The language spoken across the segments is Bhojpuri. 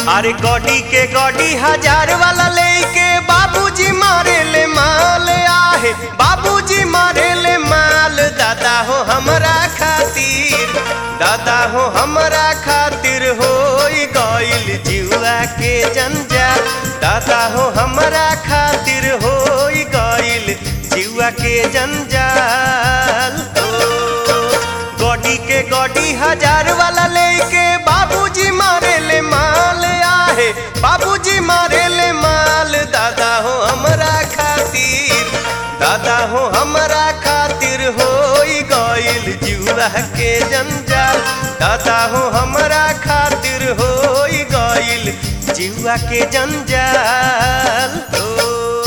अरे गॉडी के गॉडी हजार वाला लेके बाबूजी मारे ले माल आहे बाबूजी मारे ले माल दादा हो हमरा खातिर दादा हो हमरा खातिर हो गइल जुआ के जंजाल दादा हो हमरा खातिर हो गइल जुआ के जंजाल गॉडी के गॉडी हजार वाला लेके बाबूजी मारे ले माल आहे बाबूजी मारे ले माल दादा हो हमरा खातिर दादा हो हमरा खातिर हो गइल जुआ के जंजाल दादा हो हमरा खातिर हो गइल जुआ के जंजाल हो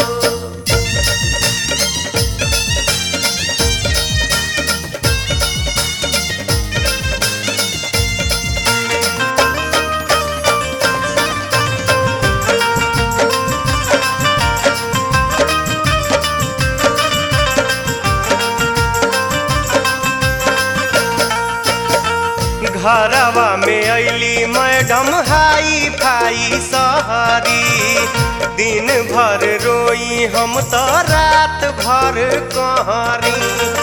घरवा में अली मैडम हाई फाई सहरी दिन भर रोई हम तो रात भर कहरी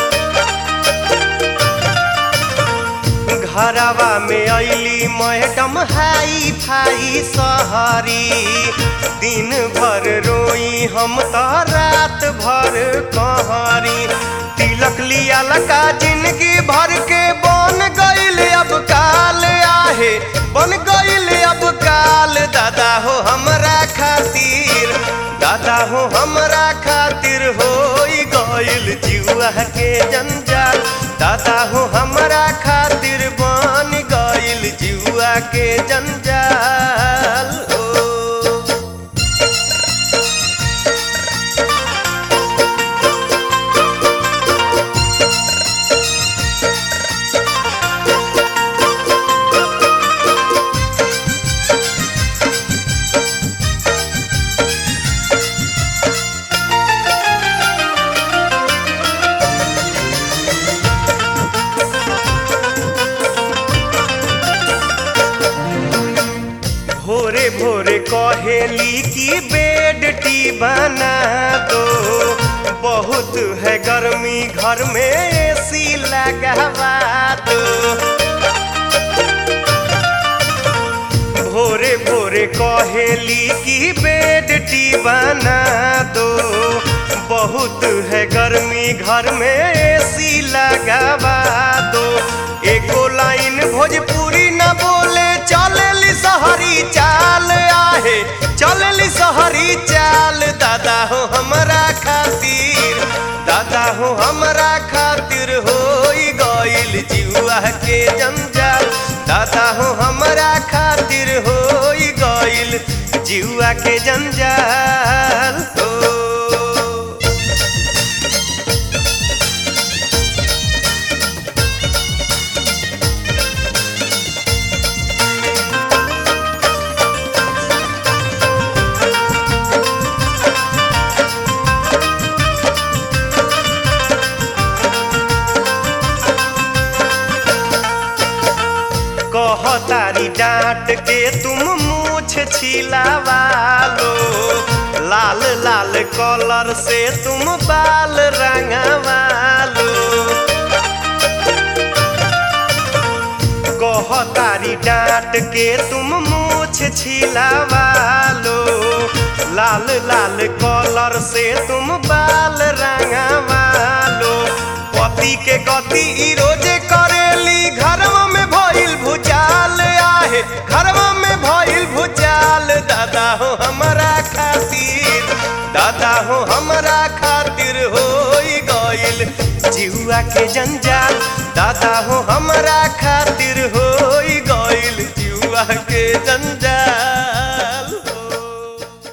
घरवा में अली मैडम हाई फाई सहरी दिन भर रोई हम तो रात भर कहरी तिलक लिया लका जिंदगी भर के बन गइल अब काल आहे बन गइल अब काल दादा हो हमरा खातिर दादा हो हमरा खातिर हो गइल जुआ के जंजाल दादा हो हमरा खातिर बन गइल जुआ के जंजाल हो भोरे भोरे कहेली की बेड टी बना दो बहुत है गर्मी घर में एसी लगवा दो भोरे भोरे कहेली की बेड टी बना दो बहुत है गर्मी घर में एसी लगवा दो एको लाइन भोजपुरी न बोले चलेली सहरी चाल आहे चलेली सहरी चाल दादा हो हमरा खातिर दादा हो हमरा खातिर हो गइल जुआ के जंजाल दादा हो हमरा खातिर हो गइल जुआ के जंजाल हो कहतारी डांट के तुम मूछ छिलावा लो लाल लाल कलर से तुम बाल रंगवा लो कहतारी डांट के तुम मूछ छिलावा लो लाल लाल कलर से तुम बाल रंगवा लो पति के गति ई रोजे करेली घरवा में भइल भुचाल आहे घरवा में भइल भुचाल दादा हो हमरा खातिर दादा हो हमरा खातिर हो गइल जुआ के जंजाल दादा हो हमरा खातिर हो गइल जुआ के जंजाल